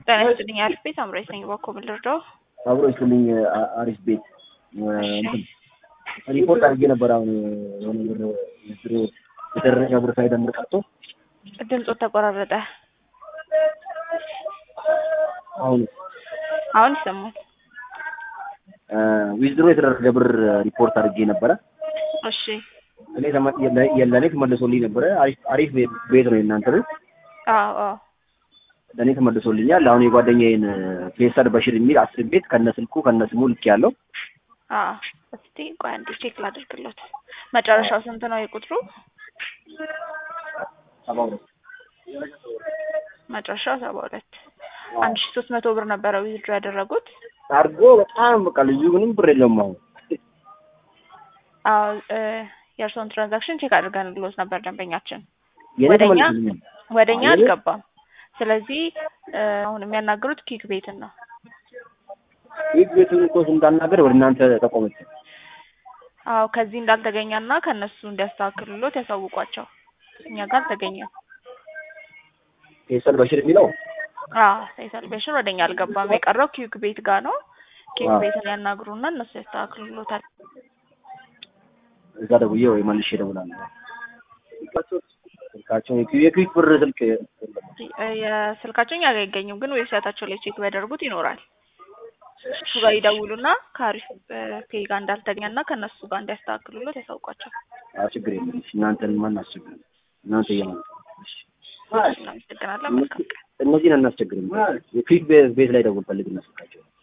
ጤና ይስጥልኝ አሪፍ ቤት አምራች ነኝ። እባክዎ ምን ልርዳው? አብሮ ይስጥልኝ አ- አሪፍ ቤት እንትን ሪፖርት አድርጌ ነበር። አሁን የሆነ ብር ብር የተደረገ ብር ሳይደምር ቀርቶ ድምፆት ተቆራረጠ። አሁን አሁን ይሰማል። ዊዝድሮ የተደረገ ብር ሪፖርት አድርጌ ነበረ። እሺ እኔ ተመ- የለ- ለእኔ ተመልሶልኝ ነበረ። አሪፍ አሪፍ ቤት- ቤት ነው የእናንተ ቤት። አዎ አዎ ለእኔ ተመልሶልኛል። አሁን የጓደኛዬን ፌሰር በሽር የሚል አስር ቤት ከነ ስልኩ ከነ ስሙ ልክ ያለው አዎ እስቲ ቆይ አንዴ ቼክ ላድርግሎት። መጨረሻው ስንት ነው የቁጥሩ? ሰባ ሁለት መጨረሻው ሰባ ሁለት አንድ ሺ ሶስት መቶ ብር ነበረ ዊዝድሮ ያደረጉት። አድርጎ በጣም በቃ ልጁ ምንም ብር የለውም አሁን አዎ እ የእርስዎን ትራንዛክሽን ቼክ አድርገንልዎት ነበር ደንበኛችን የእኔ ወደኛ ተመልሶልኛል። ወደኛ አየህ? አልገባም። ስለዚህ እ አሁን የሚያናግሩት ኪክ ቤትን ነው። ይህ ቤቱን እኮ እንዳናገር ወደ እናንተ ተቆመች። አዎ ከዚህ እንዳልተገኘና ከእነሱ እንዲያስተካክሉሎት ያሳውቋቸው። እኛ ጋር አልተገኘም። ፌሰር በሽር የሚለው አዎ ሳይሰልቬሽን ወደኛ አልገባም። የቀረው ኪክ ቤት ጋር ነው። ኪክ አዎ። ቤትን ያናግሩና እነሱ ያስተካክሉሎታል። እዛ ደውዬ ወይ መልሼ እደውላለሁ። ስልካቸውን የኩ- የኩዊክ ብር ስልክ እ የስልካቸው እኛ ጋር አይገኝም፣ ግን ዌብሳይታቸው ላይ ቼክ ቢያደርጉት ይኖራል። እሱ ጋር ይደውሉና ከአሪፍ ፔይ ጋር እንዳልተገኘና ከእነሱ ጋር እንዲያስተካክሉሎት ያሳውቋቸው። አዎ፣ ችግር የለም። እሺ፣ እናንተን ማን አስቸግረን? እናንተ እየመጣ እናመሰግናለን። መልካም ቀን። እነዚህን አናስቸግርም። የኩዊክ ቤት ላይ ደውል ፈልግና ስልካቸው